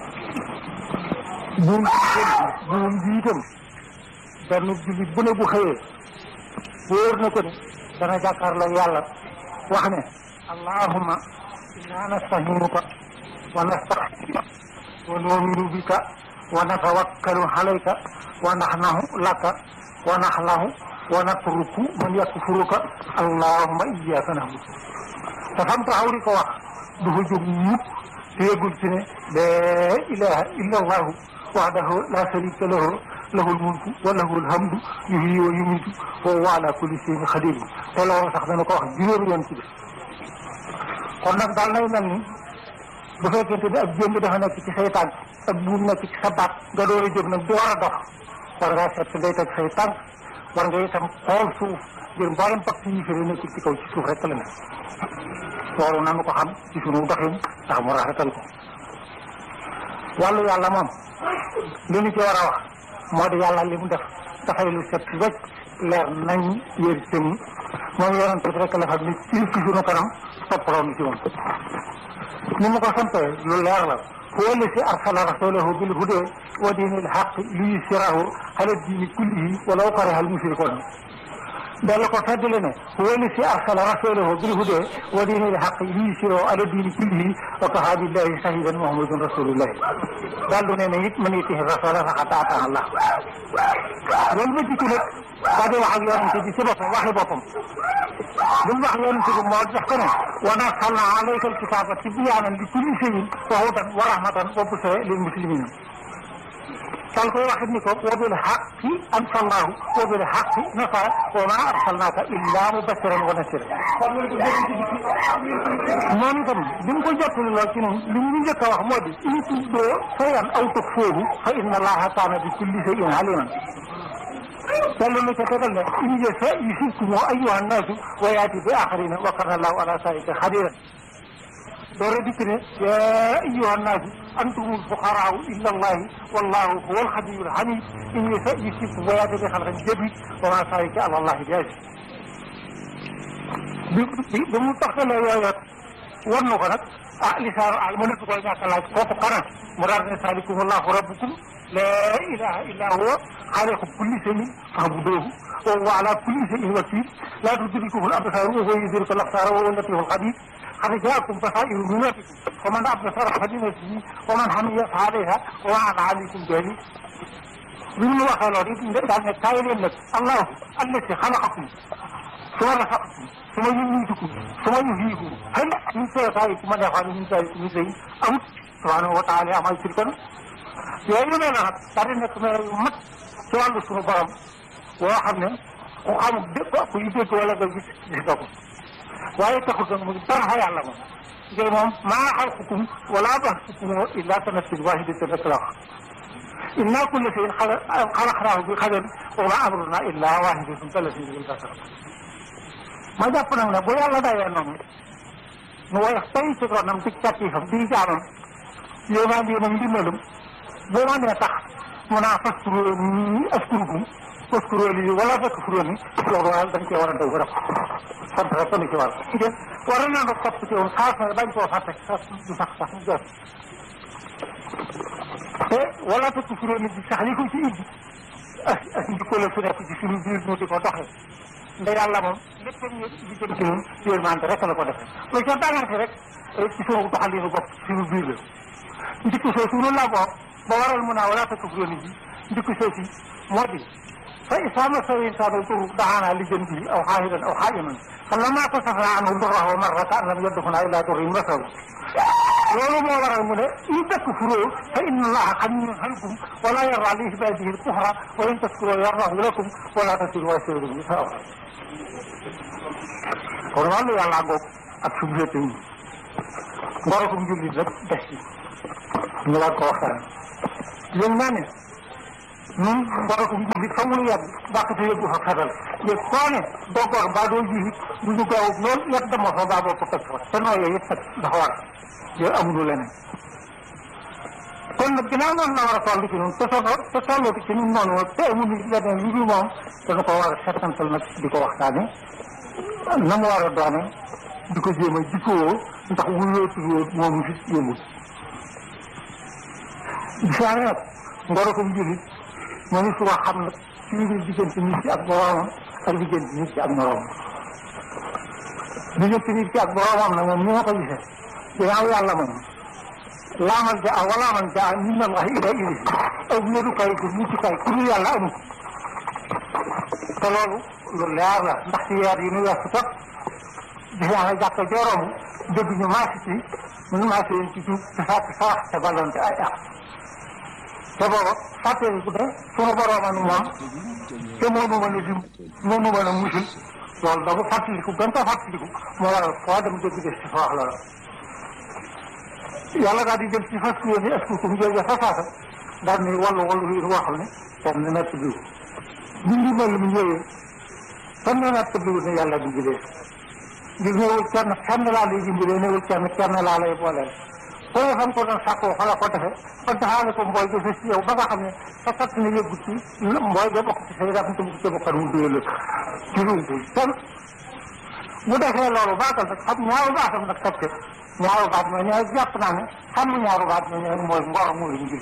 buum buum bi itam benn jullit bu ne bu xëyee wóor na ko ne dana jàkkaarloo yàlla wax ne allahumma inna nastahinuka wa nastaxfiruka wa nu'minu bika wa natawakkalu alayka wa naxnahu laka wa naxlahu wa natruku man yakfuruka allahumma iyyaka na'budu te fam taxaw di ko wax du fa jóg mukk te yëgul ci ne laa ilaha illa allahu wahdahu la sharika lahu lahul mulku wa lahul hamdu yuhyi wa yumiitu wa huwa ala kulli shay'in qadir te loolu sax dana ko wax juróomi yoon ci bi kon nag daal nay mel ni bu fekkente ne ab jëmb dafa nekk ci say tànk ak buum nekk ci sa baat nga door a jóg nag di war a dox war ngaa seet fi ngay teg say tànk war nga itam xool suuf ngir mboolem pàcc yi fi nekkul ci kaw ci suuf rek la ne loolu nanu ko xam ci sunu doxin ndax mu rafetal ko wàllu yàlla moom li ñu ci war a wax moo di yàlla li mu def dafay lu set wecc leer nañ yër sëñ moom yonent bi rek la xam ni ci ci sunu kanam toppaloo ni ci moom ni mu ko sampee lu leer la huwa alladi arsala rasulahu bil huda wa diinil haqqi liyuzhirahu ala diini kullihi walaw kariha al mushrikuun dalla ko feddali ne huwa alladi arsala rasulahu bil huda wa diinil haqqi liyuzhirahu ala diini kullihi wa kafaa billahi shahidan muhammadun rasulullah daal du ne ne it man yutihi rasula faqad ataa Allah loolu ma jikki nag daa di wax ak yonente bi ci boppam waxi boppam li mu wax yonente bi moo def ko ne wa nazzalna alayka alkitaba tibyaanan li kulli shay'in wa hudan wa rahmatan wa bushra lil muslimin dal koy waxit ni ko wa bil haqqi anzalnahu wa bil haqqi nasara wa ma arsalnaka illa mubashiran wa nasiran moom itam bi mu ko jottali lool ci noonu li ñu njëkk a wax moo di in tubdu shay'an aw tukhfuuhu fa inna allaha kaana bi kulli shay'in aliman yàlla na ca tegal ne in yasha yusibkum ayyuha nnaasu wa yaati bi axarina wa kana allahu ala zalika xadiran doora dikk ne ya ayyuha nnaasu antumul fuqaraau illa allahi wallahu huwa alxaniyul xamid in yasha yusibkum wa yaati bi xalqin jadid wa ma zalika ala allahi bi aziz bi bi mu taxtalee yooyu war na ko nag ah lisaanu al mu nekk koy ñàkk a laaj kooku kana mu daal ne salikum allahu rabbukum la ilaha illa huwa xaaliqu kulli shay'in fa'buduhu wa huwa ala kulli shay'in wakil la tudrikuhu al-absar wa huwa yudriku al-absar wa huwa al-latiful khabir qad ja'akum basairu min rabbikum faman absara falinafsihi wa man hamiya fa alayha wa ma ana alaykum jahil bi mu waxee loolu it daal ne kaay leen nag allahu allati xalaqakum suma rasaqakum suma yumiitukum suma yuhyikum hal min shay'in ma yaf'alu min shay'in amut subhanahu wa taala amma yushrikun yooyu yu mel ne nag daal di nekk mel yu mat ci wàllu suñu borom boo xam ne ku xam dégg ku yu dégg wala nga gis gis nga ko waaye taxul nag mu dara fa yàlla moom ngay moom maa xalqukum wala ba'thukum illa ka nafsin wahidatin rek la wax inna kulla shay'in xalaqnaahu bi qadarin wa ma amruna illa wahidatun kalamhil basar ma jàpp nag ne bu yàlla dayee noonu nu woyof tey ci ronam ci càttifam di jaamam yéemaan yéenam ndimbalum boo ma nee tax mu naa faskuro ni askurukum faskuro lii wala faskuro ni loolu waaye dañ cee war a daw ba def sant rek ko ni ci war de war naa nga topp ci woon xaas na bañ koo fàtte sax du sax sax mu jot te wala faskuro ni bi sax li ko ci indi as as njikko la su nekk ci suñu biir ñu di ko doxee nda yàlla moom lépp ñu di jëm ci ñun yërmande rek la ko defee loolu ca dangante rek ci suñu doxalinu bopp ci suñu biir la njikko soosu noonu laa boo ba waral mu naa wala takfuroo nit ñi njikko soosu moo di fa isaa massa insaana dur daxaanaa li jën bi aw xaahidan aw xaa'iman falammaa kasafnaa anhu durrahu marra ka an lam yadduxnaa illaa durrin masahu loolu moo waral mu ne in takfuroo fa inna allaha ganiyyun ankum wa laa yardaa li ibaadihi al-kufra wa in tashkuruu yardahu lakum wa laa taziru waaziratun wizra uxraa kon wàllu yàlla ngoog ak suñu féete yi ngorokum jullit rek des ci ñu war ko waxtaan yéen naa ne ñun ngoro ko ji fa mu yàgg bàq te yëggu fa fetal yëg koo ne doo gor mbaa doo ji du ñu gaaw lool yàgg dama fa mbaa boo ko toj fa te nooy yooyu yëpp kat dafa war yooyu amul leneen kon nag ginnaaw noonu la war a toll ci ñun te soo te tolloo ci ñun noonu te amul leneen lu dul moom dana ko war a settantal nag di ko waxtaane na mu war a doone di ko jéem a jikkoo ndax wuyoo tuddoo moomu fi yëngul bisaare nag ngoro ko jullit moo ni su ko xam nag ci biir diggante nit ki ak boroomam ak diggante nit ki ak moroomam diggante nit ki ak boroomam nag moom ni ma ko gisee ginnaaw yàlla moom laamal ja a walaaman ja a min allahi ila ili ak wéerukaay ko muccukaay ku dul yàlla amul te loolu lu leer la ndax ci weer yi nu weesu tot gis naa ne jàkka jooroom dégg ñu maasi ci ñu maasi leen ci tuub te fàtte sarax te ballonte ay ak te booba fàttee bu ne sunu borooman moom te moonu mën a dim moonu mën a musul loolu da ko fàttaliku gën ko fàttaliku moo waral foo dem dégg des ci fa wax loola yàlla daal di jël ci fas yéene askukum jooju fa saasa daal ni wallu wallu yi woo xam ne kenn nekk biir ñu ngi mel mu ñëwee kenn nekk biir ne yàlla dimbalee ngir ñëwul kenn kenn laa lay dimbalee ñëwul kenn kenn laa lay booleel foo xam ko doon sàkkoo fa la ko defe ba daxaale ko mbooy ga fës ci yow ba nga xam ne sa kat ne yëggu ci mbooy ga bokk ci say rafet bu ci bokkan mu duyal ci ruutu kenn bu defee loolu baatal nag xam ñaaru baatam nag teg ñaaru baat mooy ñooy jàpp naa ne xam ñaaru baat mooy ñooy mooy ngor mooy njëriñ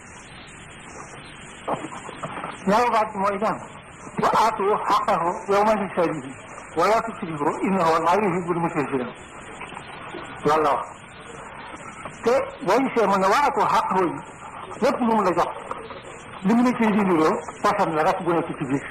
ñaaru baat mooy ñaan wa aatu xaqahu yawma hisaadihi wala tusrifu innahu laa yuhibbul musrifina loolu la wax te boo gisee mu ne wa aatu xaqahu yi lépp lu mu la jox li mu la ciy dindiroo poson la rek bu nekk ci biir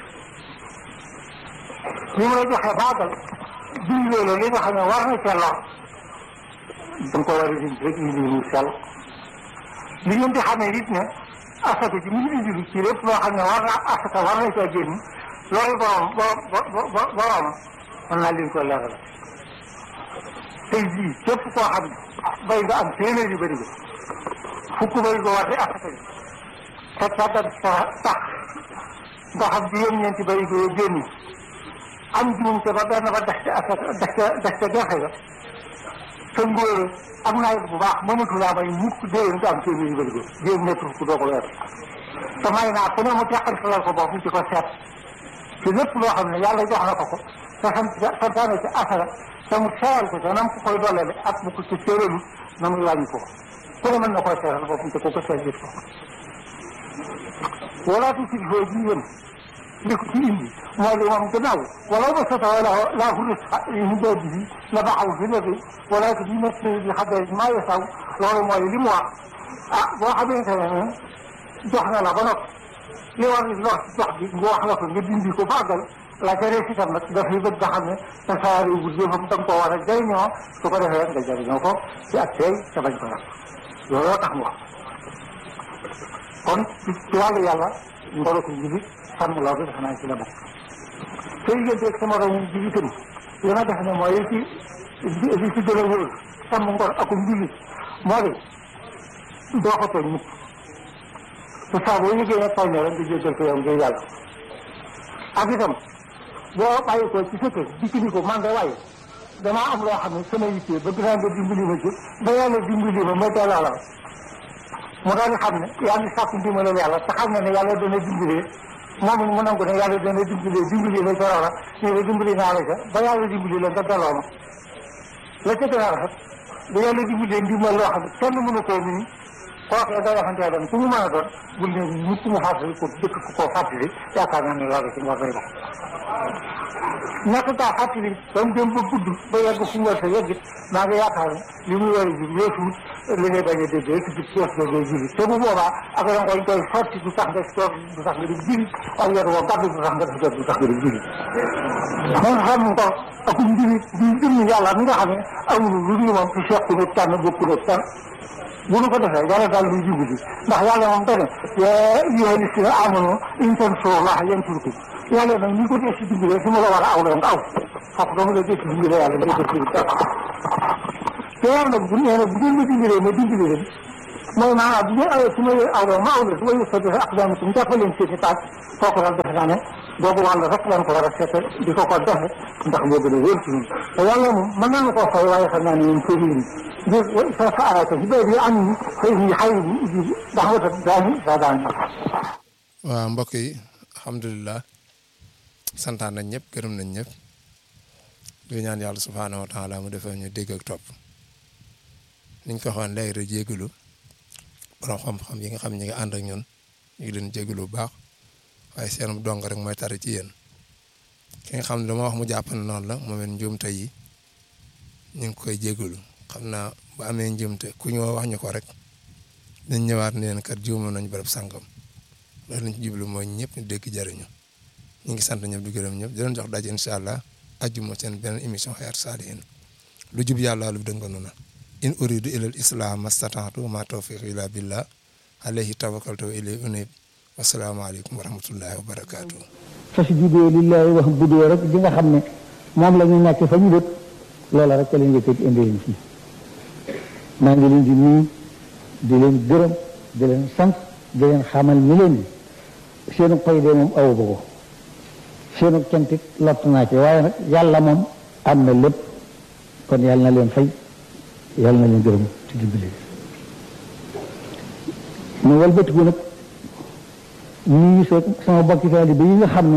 li mu la joxee baagal dindiroo la li nga xam ne war na cee lor da nga ko war a dindi rek indi lu sell li ngeen di xamee it ne asaka ji mu ngi indi ci lépp loo xam ne war na asaka war na caa génn loolu borom borom borom mën naa leen ko leeral tey jii képp koo xam ne bay nga am téeméer yu bëri fukk bëri ko war di asaka ji te càggat sa tax nga xam juróom-ñeenti bëri ko génn am juumte ba benn ba des ca asaka des ca des ca gerte ga sa ngóor am naa bu baax mënatu laa may mukk déwén nga am téeméer yu bëri ko jéem nekk fukk doo ko weer te may naa ku ne mu teqal salal ko bopp ci ko seet ci lépp loo xam ne yàlla jox na ko ko te sant santaane ci asara te mu seeral ko te nam ko koy dollale ak bu ko ci séeralu na muy wàññi ko ku ne mën na koy seeral boppam te ko ko seet gis ko wala tu si foo ji yëm li ko ci indi mooy li moom gannaaw wala ba sota wala laa xulis ñu dee bi la baxaw fi léegi wala que bi nekk bi xadee maa yesaw loolu mooy li mu wax ah boo xamante ne jox na la ba noppi li war ni lor jox bi nga wax la ko nga dindi ko bàggal la ca rees itam nag dafay bëgg nga xam ne tasaare wu jëfam da nga koo war a jëriñoo su ko defee nga jëriñoo ko ci ak tey te bañ ko yàq looloo tax mu wax kon ci wàllu yàlla ngoro ko jibi sàmm loo bi defe naa ci la bokk sooy yënteeg sama romu jibi itam li ma def ne mooy li ci li ci gën a wóor sàmm ngor akum jibi moo di doo ko tooñ mukk te saa boo yëgee ne tooñ rek nga jéggal ko yow ngir yàlla ak itam boo bàyyi ko ci sa kër dikk ni ko man de waaye damaa am loo xam ne sama yittee bëgg naa nga dimbali ma ci ba yàlla dimbali ma ma delloo la mu daal di xam ne yaa ngi sàkku ndimbalal yàlla te xam ne ne yàlla dana dimbalee moom it mu nangu ne yàlla dana dimbalee dimbali la ca loola ñu ne dimbali naa la ca ba yàlla dimbali la nga delloo ma la ca gën a rafet ba yàlla dimbalee ndimbal loo xam ne kenn mënu koo nii kooku day waxantee dem ku mu mën a doon bul ne nit mu fàttali ko dëkk ko koo fàttali yaakaar naa ne loolu ci ngor lay dox ñàkk kaa fàttali ba mu dem ba gudd ba yegg fu mu war sa yegg maa ngi yaakaar ne li muy war a jur weesuut li ngay bañ a dégg rek ci kees ga ngay jiri te bu boobaa ak da nga koy sotti du tax nga toog du tax nga di jiri ak yor woo gàddu du tax nga def jot du tax nga di jiri man xam nga ak njiri di jëmm yàlla mi nga xam ne amul lu dul moom ci seq ne tànn bokku ne tànn bu nu ko defee yàlla daal luy jublu ji ndax yàlla moom dane yaa ayyuhaa llaziina aamanuu in tansurullaaha yansurkum yàlla nag ñi ko dee si dimbalee su ma la war a aw la nga aw foofu dama la dee si dimbalee yàlla nga def si te yàlla nag bu nee na bu ngeen ma dimbalee ma dimbali leen mooy maanaam bu ñu awee su ma aw ma aw la su ma yësatu ak doomu si jàppal leen seeni taat kooku daal defe naa ne boobu wàll rek lañ ko war a seete di ko ko defe ndax moo gën a wóor ci ñun te yàlla moom mën naa koo fay waaye xam naa ne ñun fëri yi ngir sa sa arata si béy bi am ni xëy yi xay yi ndax wata daani sa daan waaw mbokk yi alhamdulilah santaan nañ ñëpp gërëm nañ ñëpp di ñaan yàlla subhaanahu wa taala mu defee ñu dégg ak topp niñ ko waxoon léegi rek jégalu borom xam-xam yi nga xam ñi nga ànd ak ñun ñu ngi leen jégalu bu baax waaye seen dong rek mooy tari ci yéen ki nga xam ne dama wax mu jàpp ne noonu la moom it njuumte yi ñu ngi koy jégalu xam naa bu amee njuumte ku ñu wax ñu ko rek dañ ñëwaat ne leen kat juumoon nañ bërëb sàngam loolu lañ ci jublu mooy ñëpp ñu dégg jariñu ñu ngi sant ñëpp di gërëm ñëpp di leen jox daje incha allah ajjuma seen beneen émission Hayatou Salihine lu jub yàlla lu dënganu na in uridu ilal islam mastataatu ma tawfiq illa billah alayhi tawakkaltu wa ilayhi unib wasalaamaaleykum wa rahmatullahi wa barakaatu. fasjudu lillahi wax budoo rek di nga xam ne moom la ñu nekk fa ñu dëkk loola rek ca leen yëkkati indi leen fii maa ngi leen di nuyu di leen gërëm di leen sant di leen xamal ni leen ni seenu pay de moom awu ba ko seenu cantit lott naa ci waaye nag yàlla moom am na lépp kon yàlla na leen fay yàlla na leen gërëm ci dimbali mu walbatiku nag nuyu sa sama bokki taalibe yi nga xam ne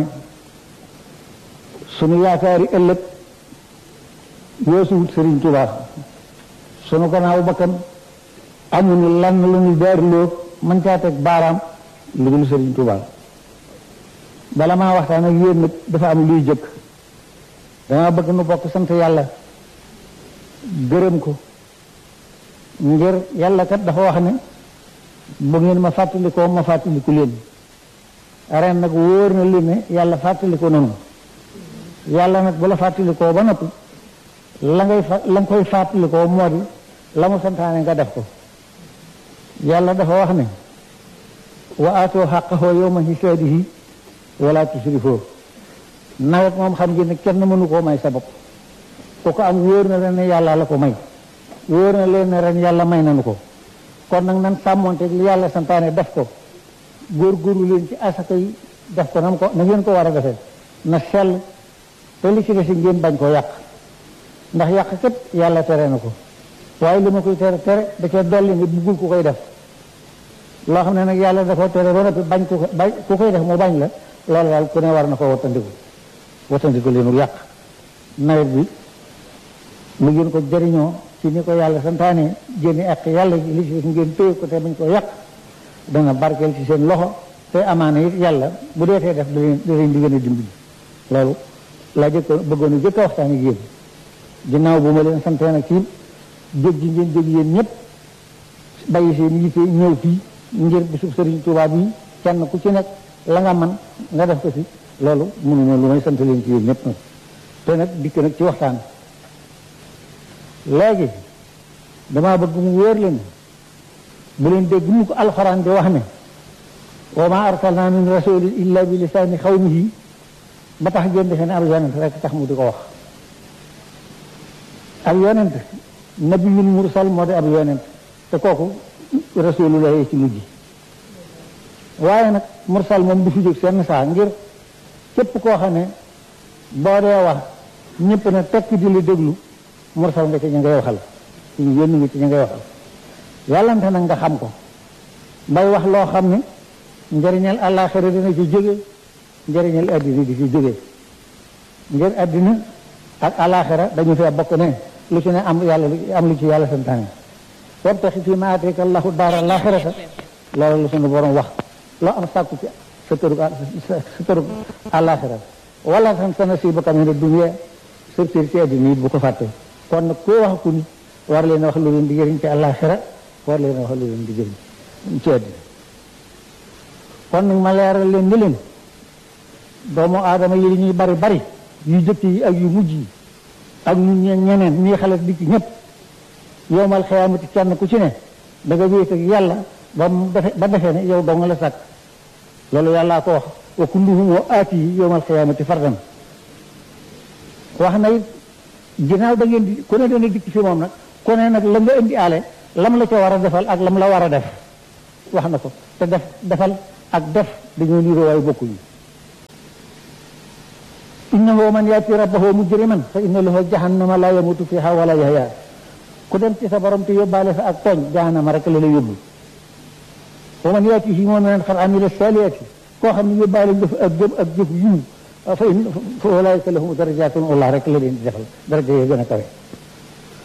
sunu yaakaari ëllëg weesuwut Sëriñ Tuubaa sunu gannaaw bakkan amuñu lan lu ñu daariloo mën caa teg baaraam lu dul Sëriñ Tuubaa bala maa waxtaan ak yéen nag dafa am luy jëkk dama bëgg nu bokk sant yàlla gërëm ko ngir yàlla kat dafa wax ne bu ngeen ma fàttalikoo ma fàttaliku leen ren nag wóor na li ne yàlla fàttaliko noonu yàlla nag bu la fàttalikoo ba noppi la ngay fa la nga koy fàttalikoo moo di la mu santaane nga def ko yàlla dafa wax ne wa aatoo xaqahoo yawma hisaadihi wala tusrifoo nawet moom xam ngeen ne kenn mënu koo may sa bopp ku ko am wóor na leen ne yàlla la ko may wóor na leen ne ren yàlla may nanu ko kon nag nan sàmmonteeg li yàlla santaane def ko góorgóorlu leen ci asaka yi def ko nam ko na ngeen ko war a defee na sell te li ci des ngeen bañ koo yàq ndax yàq kat yàlla tere na ko waaye li ma koy tere tere da cee dolli nga buggul ku koy def loo xam ne nag yàlla da ko tere ba noppi bañ ku ko bañ ku koy def mu bañ la loolu daal ku ne war na ko wattandiku wattandiku leenu yàq nawet bi mu ngeen ko jëriñoo ci ni ko yàlla santaane génne ak yàlla li ci des ngeen téye ko te bañ ko yàq dana barkeel ci seen loxo te amaana it yàlla bu deetee def da leen da leen di gën a dimbali loolu laa jëkk bëggoon a jëkk a waxtaan ak yéen ginnaaw bu ma leen santee nag ci jóg ji ngeen jóg yéen ñëpp bàyyi seen yitte ñëw fii ngir bisub Sëriñ Tuubaa bi kenn ku ci nekk la nga man nga def ko ci loolu mënuma lu may sant leen ci yéen ñëpp nag te nag dikk nag ci waxtaan léegi damaa bëgg mu wóor leen bu leen dégg mu ko alxuraan di wax ne wa ma arsalna min rasulin illa bi lisaani xawmihi ba tax ngeen defee ne ab yonent rek tax mu di ko wax ab yonent nabiyul mursal moo di ab yonent te kooku rasulullah ci mujj waaye nag mursal moom du fi jóg seen saa ngir képp koo xam ne boo dee wax ñëpp ne tekk di la déglu mursal nga ci ñu ngay waxal ci ñu yónni nga ci ñu ngay waxal yàllante nag nga xam ko bay wax loo xam ne njëriñal àllaaxira dina ci jóge njëriñal addina di ci jóge ngir addina ak àllaaxira dañu fee bokk ne lu ci ne am yàlla am lu ci yàlla santaane wabtaxi fii maa aataaka allahu daara àllaaxirata loolu la suñu borom wax loo am sàkku ci sa tërug sa tërug àllaaxira wala tan sa nasiibaka mina dunya sa cër ci addina it bu ko fàtte kon nag koo wax ku nit war leen wax lu leen di jëriñ ci àllaaxira war leen wax lu leen di jëriñ ci àddina kon nag ma leeral leen ni leen doomu aadama yi li ñuy bari bari yu jëkk yi ak yu mujj yi ak ñu ñeneen ñii xale di ci ñëpp yowmal xiyaamati kenn ku ci ne da nga wéet ak yàlla ba mu defe ba defee ne yow dong la sàkk loolu yàllaa ko wax wa kulluhum wa aati yi yowmal xiyaamati fardan wax na it ginnaaw da ngeen di ku ne dana dikk fi moom nag ku ne nag la nga indi aale lam la ca war a defal ak lam la war a def wax na ko te def defal ak def dañoo niroo waaye bokkuñu innahu man yaati rabbahu mujriman fa inna lahu jahannama la yamutu fiha wala yahya ku dem ci sa borom te yóbbaale fa ak tooñ jahannama rek la la yóbbu wa man yaatihi mu'minan qad amila salihati koo xam ne yóbbaale jëf ak jëf ak jëf yiw fa in fa ulaika lahum darajatun Allah rek la leen di defal daraja yi gën a kawe